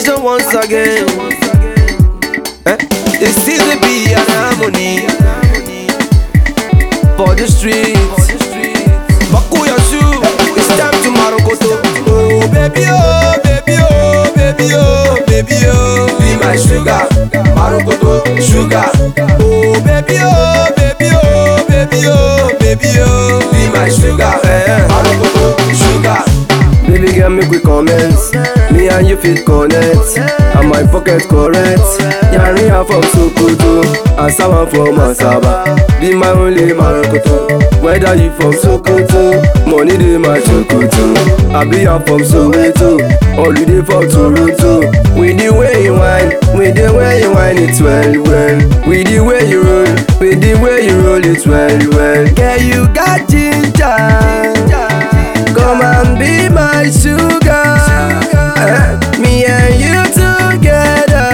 Congratulations once again. Eh? It seems to be an harmony for the streets. Buckle your shoe, it's time to Marokoto. Oh baby oh, baby oh, baby oh, baby oh, be my sugar, Marokoto sugar. Oh baby oh, baby oh, baby oh, baby oh, be my sugar, eh, Marokoto sugar. Baby girl, make we comment. Me and you fit connect. And my pocket correct. Yari am from Sokoto. And someone from Asaba. Be my only Marokoto. Whether you from Sokoto, money dey my Sokoto. I be am from Soweto. Holiday for Toronto. With the way you whine, with the way you whine it well, well. With the way you roll, with the way you roll it well, well. Girl, you got ginger. Come and be my sugar. Eh, Me and you together.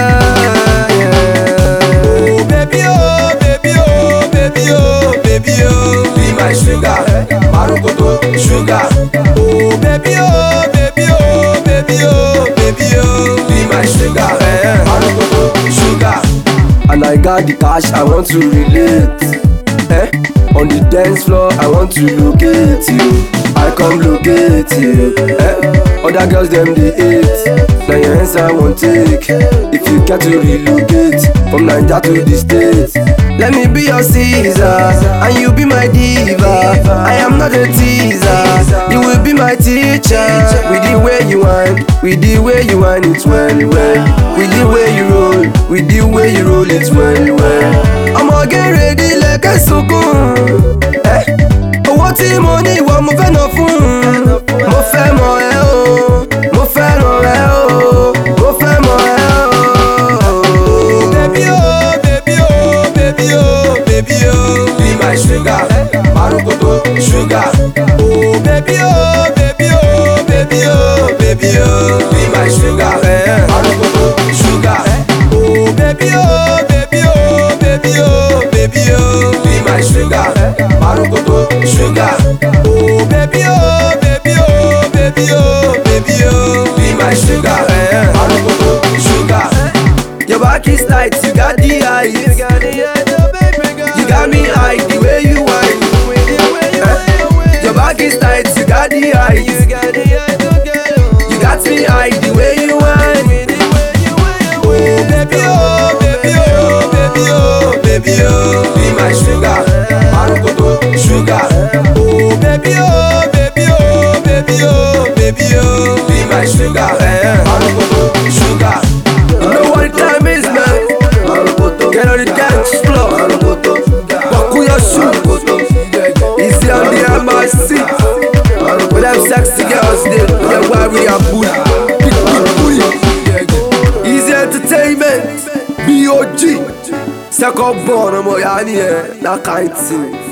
yeah. Oh baby oh, baby oh, baby oh, baby oh, be my sugar, Marokoto sugar. Oh baby oh, baby oh, baby oh, baby oh, be my sugar, eh, Marokoto sugar. And I got the cash, I want to relate. Eh? On the dance floor, I want to locate you. I come locate you. Eh? Other girls them they hate. Now your hands I won't take. If you care to relocate from Niger to the States, let me be your Caesar and you be my diva. I am not a teaser. You will be my teacher. With the way you whine, with the way you whine it well well. With the way you roll, with the way you roll it well well. ọmọ gẹ́rẹ́dì lẹ́kẹ́ sunkún. ẹ́, owó tí mo ní ìwọ mo fẹ́ ná fún. mo fẹ́ mọ ẹ o mo fẹ́ ràn ẹ o mo fẹ́ mọ ẹ o. bébí o bébí o bébí o bébí o be my sugar marokoto sugar. Oh, bébí o bébí o bébí o bébí o be my sugar marokoto sugar. Oh, bébí o bébí o bébí o bébí o be my sugar marokoto sugar. Oh, bébí o bébí o bébí o bébí o be my sugar marokoto sugar. Your back is tight, you got the eyes. You got the eyes, You got me high the way you whine. Eh? Your back is tight, you got the eyes. You got the eyes, You got me high the way you whine. Oh baby oh, baby oh, baby oh, baby oh, be my sugar, marokoto sugar. Oh baby oh, baby oh, baby oh, baby oh, be my sugar, marokoto sugar. You know what the time is, man. Get on the dance floor. Buckle your shoe. Easy on the MIC. With them sexy girls, they, they worry and bully. Big, big bully. Easy entertainment. B.O.G. Second born, I'm a that kind of thing.